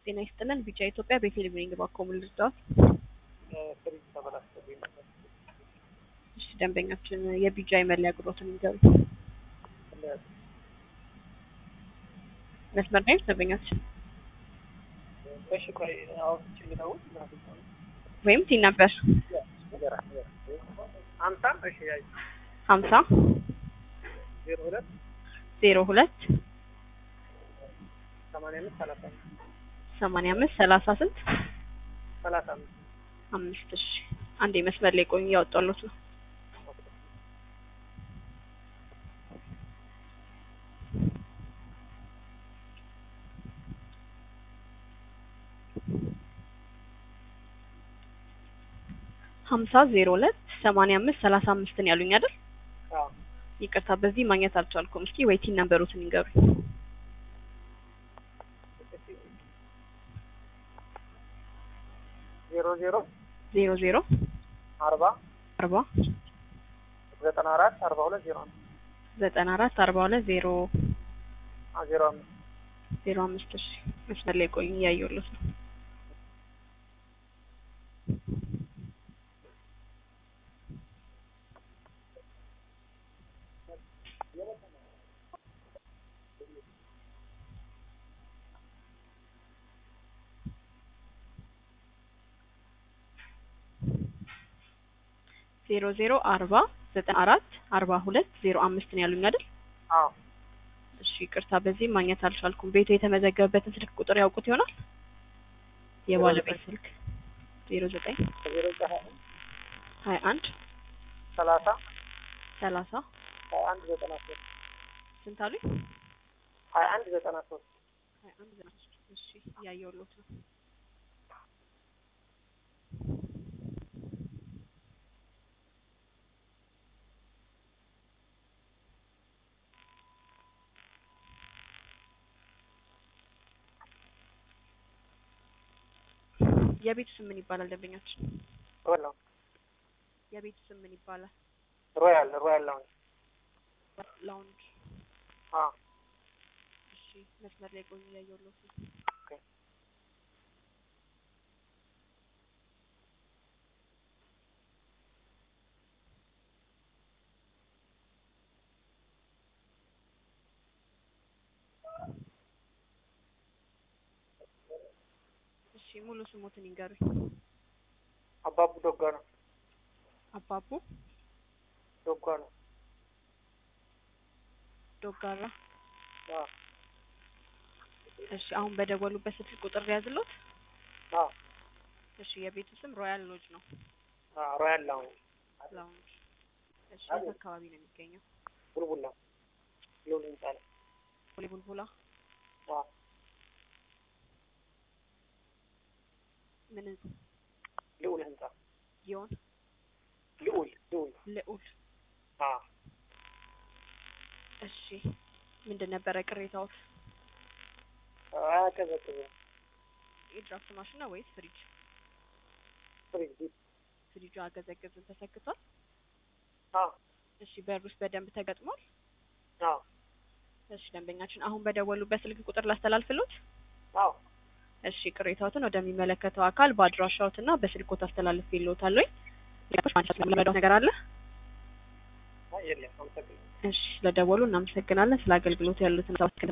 ጤና ይስጥልን። ቢጫ ኢትዮጵያ በቴሌቪዥን ባኮሙ ልርዳዎት? ፍሪጅ ተበላሽቶብኝ ነበር። እሺ ደንበኛችን የቢጫ የመለያ ቁጥሮትን ይንገሩ። መስመር ላይ ደንበኛችን እሺ ቆይ አሁን ችግረው ወይም ቲን ነበር ሀምሳ እሺ ያይ ሀምሳ ዜሮ ሁለት ዜሮ ሁለት ሰማንያ አምስት ሰላሳ አምስት ሰማንያ አምስት ሰላሳ ስንት ሰላሳ አምስት አምስት እሺ አንዴ መስመር ላይ ቆዩ እያወጣሉት ነው ሀምሳ ዜሮ ሁለት ሰማንያ አምስት ሰላሳ አምስትን ያሉኝ አይደል? አዎ ይቅርታ በዚህ ማግኘት አልቻልኩም። እስኪ ወይ ቲን ነምበሩትን ይንገሩኝ። ዜሮ ዜሮ ዜሮ ዜሮ አርባ አርባ ዘጠና አራት አርባ ሁለት ዜሮ አምስት ዘጠና አራት አርባ ሁለት ዜሮ አዎ ዜሮ አምስት ዜሮ አምስት እሺ መስመር ላይ ቆዩ እያየሁለት ነው። ዜሮ ዜሮ አርባ ዘጠና አራት አርባ ሁለት ዜሮ አምስት ነው ያሉኝ አይደል? አዎ እሺ ይቅርታ በዚህ ማግኘት አልቻልኩም። ቤቱ የተመዘገበበትን ስልክ ቁጥር ያውቁት ይሆናል? የባለቤት ስልክ ዜሮ ዘጠኝ ዜሮ ዘጠኝ ሀያ አንድ ሰላሳ ሰላሳ ሀያ አንድ ዘጠና ሶስት ስንት አሉኝ? ሀያ አንድ ዘጠና ሶስት ሀያ አንድ ዘጠና ሶስት እሺ እያየሁሎት ነው። የቤቱ ስም ምን ይባላል? ደንበኛችን ሮያል የቤቱ ስም ምን ይባላል? ሮያል ሮያል ላውንጅ ላውንጅ። አዎ እሺ መስመር ላይ ቆዩ እያየሁሎት ነው። ኦኬ እሺ ሙሉ ስሞትን ይንገሩኝ። አባቡ ዶጋ ነው አባቡ ዶጋ ነው ዶጋራ። አዎ እሺ አሁን በደወሉበት ስልክ ቁጥር ያዝሎት። አዎ እሺ የቤቱ ስም ሮያል ሎጅ ነው። አዎ ሮያል ላውንጅ ላውንጅ። እሺ የት አካባቢ ነው የሚገኘው? ቡልቡላ ሎል ህንጻ ላይ ቦሌ ቡልቡላ። አዎ ምን ልዑል ህንጻ ጊዮን ልዑል ልዑል ልዑል። አዎ እሺ ምንድን ነበረ ቅሬታዎት? አያቀዘቅዝም የድራፍት ማሽን ነው ወይስ ፍሪጅ? ፍሪጅ ዲፕ ፍሪጁ አገዘግዝም ተሰክቷል? አዎ እሺ በሩስ በደንብ ተገጥሟል? አዎ እሺ ደንበኛችን አሁን በደወሉበት ስልክ ቁጥር ላስተላልፍሎት? አዎ እሺ ቅሬታዎትን ወደሚመለከተው አካል በአድራሻዎትና በስልኮት አስተላልፌልዎታለሁ። ለመዳው ነገር አለ? አይ የለም አመሰግናለሁ እሺ ስለደወሉ እናመሰግናለን። ስለ አገልግሎት ያሉትን